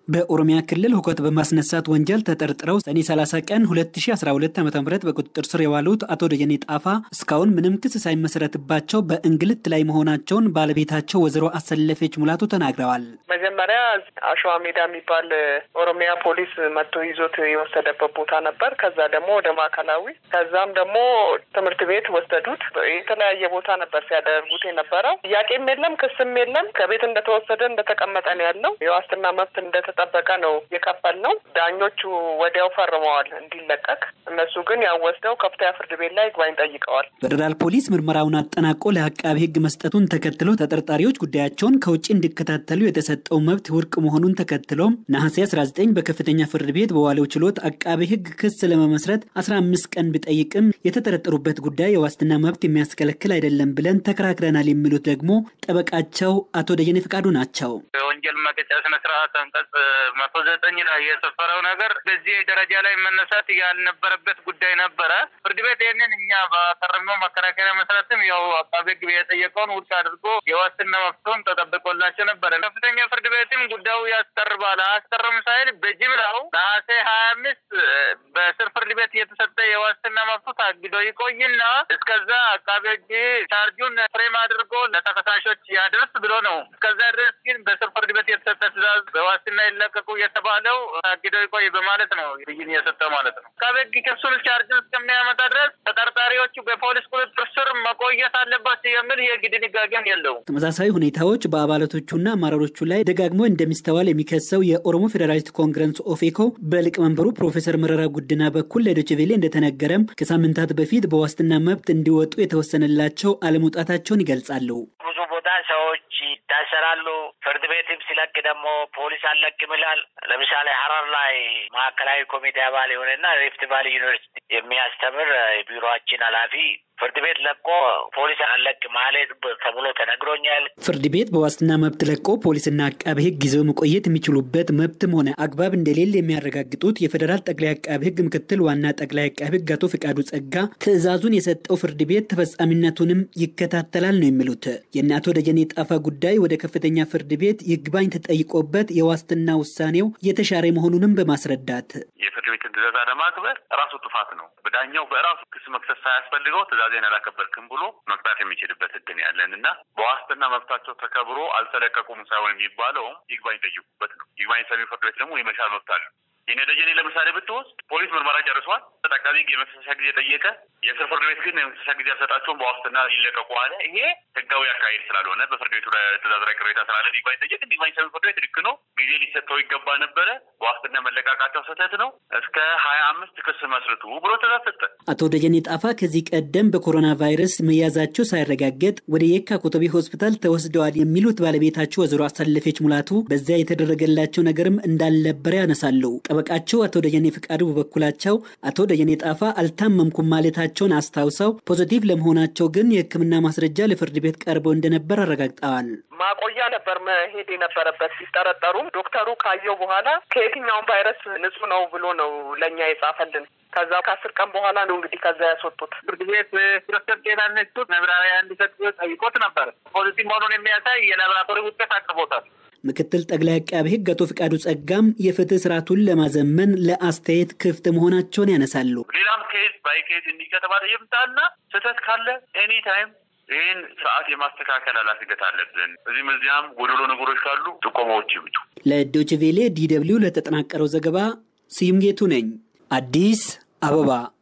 በኦሮሚያ ክልል ሁከት በማስነሳት ወንጀል ተጠርጥረው ሰኔ 30 ቀን 2012 ዓ ም በቁጥጥር ስር የዋሉት አቶ ደጀኔ ጣፋ እስካሁን ምንም ክስ ሳይመሰረትባቸው በእንግልት ላይ መሆናቸውን ባለቤታቸው ወይዘሮ አሰለፈች ሙላቱ ተናግረዋል። መጀመሪያ አሸዋ ሜዳ የሚባል ኦሮሚያ ፖሊስ መጥቶ ይዞት የወሰደበት ቦታ ነበር። ከዛ ደግሞ ወደ ማዕከላዊ፣ ከዛም ደግሞ ትምህርት ቤት ወሰዱት። የተለያየ ቦታ ነበር ሲያደርጉት የነበረው። ጥያቄም የለም ክስም የለም። ከቤት እንደተወሰደ እንደተቀመጠ ነው ያለው። የዋስትና መብት እንደተጠበቀ ነው የከፈል ነው። ዳኞቹ ወዲያው ፈርመዋል እንዲለቀቅ። እነሱ ግን ያው ወስደው ከፍተኛ ፍርድ ቤት ላይ ይግባኝ ጠይቀዋል። ፌዴራል ፖሊስ ምርመራውን አጠናቆ ለአቃቢ ሕግ መስጠቱን ተከትሎ ተጠርጣሪዎች ጉዳያቸውን ከውጭ እንዲከታተሉ የተሰጠው መብት ውድቅ መሆኑን ተከትሎም ነሐሴ 19 በከፍተኛ ፍርድ ቤት በዋለው ችሎት አቃቢ ሕግ ክስ ለመመስረት 15 ቀን ቢጠይቅም የተጠረጠሩበት ጉዳይ የዋስትና መብት የሚያስከለክል አይደለም ብለን ተከራክረናል የሚሉት ደግሞ ጠበቃቸው አቶ ደጀኔ ፈቃዱ ናቸው። የወንጀል መቅጫ ስነስርዓት አንቀጽ መቶ ዘጠኝ ላይ የሰፈረው ነገር በዚህ ደረጃ ላይ መነሳት ያልነበረበት ጉዳይ ነበረ። ፍርድ ቤት ይህንን እኛ ባቀረብነው መከራከሪያ መሰረትም ያው አቃቤ ሕግ የጠየቀውን ውድቅ አድርጎ የዋስትና መብቱን ተጠብቆላቸው ነበረ። ከፍተኛ ፍርድ ቤትም ጉዳዩ ያስቀርባል አያስቀርም ሳይል በጅምላው ነሐሴ ሀያ አምስት በስር ፍርድ ቤት የተሰጠ የዋስትና መብቱ ታግዶ ይቆይና እስከዛ አቃቤ ሕግ ቻርጁን ፍሬም አድርጎ ለተከሳሾች ያደርስ ብሎ ነው። እስከዛ ድረስ ግን በስር ፍርድ ቤት የተሰጠ ትዕዛዝ በዋስትና ይለቀቁ የተባለው ታግዶ ይቆይ በማለት ነው ብይን የሰጠው ማለት ነው። አቃቤ ሕግ ክሱን ቻርጅን እስከሚያመጣ ድረስ ተጠርጣሪዎቹ በፖሊስ ቁጥጥር ስር መቆየት አለባቸው የሚል የሕግ ድንጋጌም የለውም። ተመሳሳይ ሁኔታዎች በአባላቶቹና አመራሮቹ ላይ ደጋግሞ እንደሚስተዋል የሚከሰው የኦሮሞ ፌዴራሊስት ኮንግረስ ኦፌኮ በሊቀመንበሩ ፕሮፌሰር መረራ ጉድና በኩል ለዶይቼ ቬለ እንደተነገረም ከሳምንታት በፊት በዋስትና መብት እንዲወጡ የተወሰነላቸው አለመውጣታቸውን ይገልጻሉ። ብዙ ቦታ ሰዎች ይታሰራሉ። ፍርድ ቤትም ሲለቅ ደግሞ ፖሊስ አለቅም ይላል። ለምሳሌ ሀረር ላይ ማዕከላዊ ኮሚቴ አባል የሆነና ሪፍት ቫሊ ዩኒቨርሲቲ የሚያስተምር የቢሮችን ኃላፊ ፍርድ ቤት ለቆ ፖሊስ አለቅ ማለት ተብሎ ተነግሮኛል። ፍርድ ቤት በዋስትና መብት ለቆ ፖሊስና አቃቤ ሕግ ይዘው መቆየት የሚችሉበት መብትም ሆነ አግባብ እንደሌለ የሚያረጋግጡት የፌዴራል ጠቅላይ አቃቤ ሕግ ምክትል ዋና ጠቅላይ አቃቤ ሕግ አቶ ፍቃዱ ጸጋ ትዕዛዙን የሰጠው ፍርድ ቤት ተፈጻሚነቱንም ይከታተላል ነው የሚሉት። የእነ አቶ ደጀኔ ጣፋ ጉዳይ ወደ ከፍተኛ ፍርድ ቤት ይግባኝ ተጠይቆበት የዋስትና ውሳኔው የተሻረ መሆኑንም በማስረዳት የፍርድ ቤትን ትዕዛዝ አለማክበር ራሱ ጥፋት ነው። በዳኛው በራሱ ክስ መክሰስ ሳያስፈልገው ትዕዛዜን አላከበርክም ብሎ መቅጣት የሚችልበት ህግ ነው ያለን እና በዋስትና መብታቸው ተከብሮ አልተለቀቁም ሳይሆን የሚባለውም ይግባኝ ጠይቁበት ነው። ይግባኝ ሰሚ ፍርድ ቤት ደግሞ የመሻር መብት አለው። የነ ደጀኔ ለምሳሌ ብትወስድ ፖሊስ ምርመራ ጨርሷል። አቃቤ ሕግ የመክሰሻ ጊዜ ጠየቀ። የስር ፍርድ ቤት ግን የመክሰሻ ጊዜ አልሰጣቸውም፣ በዋስትና ይለቀቁ አለ። ይሄ ህጋዊ አካሄድ ስላልሆነ በፍርድ ቤቱ ትዕዛዝ ላይ ቅሬታ ስላለ ይግባኝ ጠየቅ። ይግባኝ ሰሚ ፍርድ ቤት ልክ ነው፣ ጊዜ ሊሰጠው ይገባ ነበረ። በዋስትና መለቃቃቸው ስህተት ነው። እስከ ሀያ አምስት ክስ መስርቱ ብሎ ትዕዛዝ ሰጠ። አቶ ደጀኔ ጣፋ ከዚህ ቀደም በኮሮና ቫይረስ መያዛቸው ሳይረጋገጥ ወደ የካ ኮተቤ ሆስፒታል ተወስደዋል የሚሉት ባለቤታቸው ወይዘሮ አሳለፈች ሙላቱ በዚያ የተደረገላቸው ነገርም እንዳልነበረ ያነሳሉ። ጠበቃቸው አቶ ደጀኔ ፍቃዱ በበኩላቸው አቶ ደጀኔ ጣፋ አልታመምኩም ማለታቸውን አስታውሰው ፖዚቲቭ ለመሆናቸው ግን የሕክምና ማስረጃ ለፍርድ ቤት ቀርበው እንደነበር አረጋግጠዋል። ማቆያ ነበር መሄድ የነበረበት ሲጠረጠሩም ዶክተሩ ካየው በኋላ ከየትኛውም ቫይረስ ንጹህ ነው ብሎ ነው ለእኛ የጻፈልን። ከዛ ከአስር ቀን በኋላ ነው እንግዲህ ከዛ ያስወጡት። ፍርድ ቤት ፕሮፌሰር ጤና ኢንስቲትዩት መብራሪያ እንዲሰጥ ጠይቆት ነበር። ፖዚቲቭ መሆኑን የሚያሳይ የላቦራቶሪ ውጤት አቅርቦታል። ምክትል ጠቅላይ አቃቤ ሕግ አቶ ፍቃዱ ጸጋም የፍትህ ስርዓቱን ለማዘመን ለአስተያየት ክፍት መሆናቸውን ያነሳሉ። ሌላም ኬዝ ባይ ኬዝ እንዲህ ከተባለ ይምጣና ስህተት ካለ ኤኒ ታይም ይህን ስርዓት የማስተካከል ኃላፊነት አለብን። እዚህም እዚያም ጎደሎ ነገሮች ካሉ ጥቆማዎች ይምጡ። ለዶይቼ ቬለ ዲ ደብልዩ ለተጠናቀረው ዘገባ ስዩም ጌቱ ነኝ፣ አዲስ አበባ